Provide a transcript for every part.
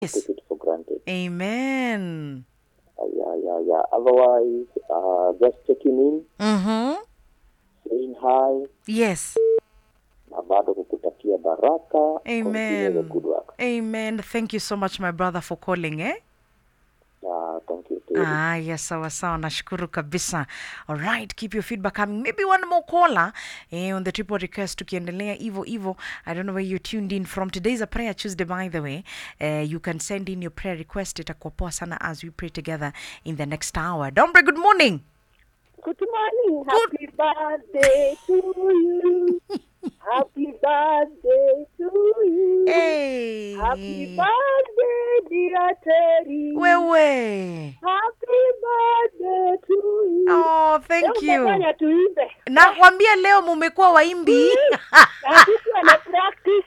Yes. take it for granted. Amen. Uh, yeah, yeah, yeah. Otherwise, uh, just checking in, Mm-hmm. saying hi, Yes. na bado kukutakia baraka. Continue the Amen. good work. Amen. Thank you so much, my brother, for calling, eh? Uh, thank you. Terry. Ah, yes, sawa sawa, nashukuru kabisa. All right, keep your feedback coming. Maybe one more caller eh, on the triple request tukiendelea hivyo hivyo. I don't know where you tuned in from. Today is a prayer Tuesday by the way. Uh, you can send in your prayer request. Itakuwa poa sana as we pray together in the next hour. Dombre, good morning. Good morning. Happy birthday to you. Happy birthday to you. Hey. Happy birthday, dear Terry. Wewe. Happy birthday to you. Oh, thank Leo you. utafanya tuimbe. Nakwambia leo mumekuwa waimbi. Na sisi wana practice.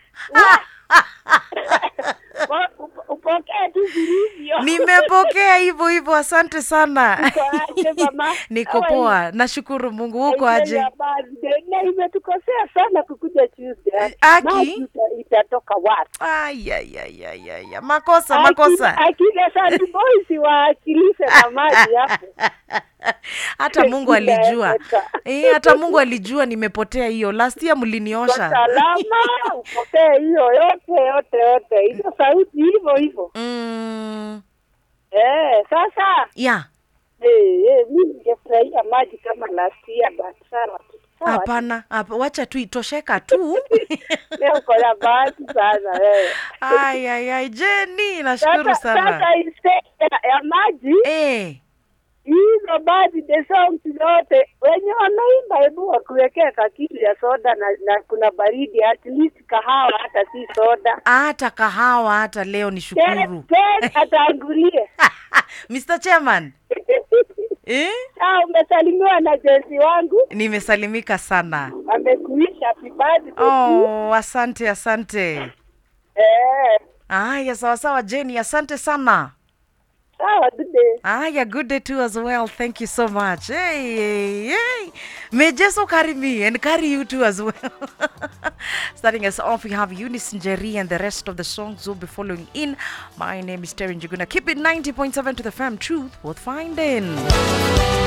Wa- up- Upokee tu vilivyo. Nimepokea hivyo hivyo, asante sana. Uko aje, mama? Niko How are you? poa, nashukuru Mungu. Huko Enjoy aje? your birthday. Na imetukosea sana kukuja Tuesday. Aki? Maji ita- itatoka wapi? Ay, ay, ay, ay, ay, ay. Makosa, Aki- makosa. Akina Sandy Boys waakilishe na maji hapo. Hata Mungu alijua. Inaeleweka. Eh, hata Mungu alijua nimepotea hiyo. Last year Kwa mliniosha. salama upokee hiyo yote yote yote hizo sauti hivyo hivyo. Mm, Eh, sasa yeah. eh, eh, mimi ningefurahia maji kama last year but sawa tu. Sawa tu. Hapana, hapa wacha tu itosheka tu. Leo uko na bahati sana wewe. Ay, ay, ay, Jenny, nashukuru Sasa sana. sasa instead ya, ya maji Eh, hizo birthday songs zote wenye wanaimba, hebu wakuwekea kakitu ya soda na, na kuna baridi, at least kahawa, hata si soda. hata kahawa hata leo ni Ted shukuru. Ted atangulie. Mr. Chairman. Eh? Saa umesalimiwa na jensi wangu, Nimesalimika sana. amekuisha happy birthday to you. Oh, asante asante. Eh, Aya, sawa sawa Jenny, asante sana. sawa good day. Aya, good day too as well. Thank you so much. Hey, hey, hey. May Jesus carry me and carry you too as well. Starting us off, we have Eunice Njeri and the rest of the songs will be following in. My name is Terry Njuguna. Keep it 90.7 to the fam. Truth worth finding.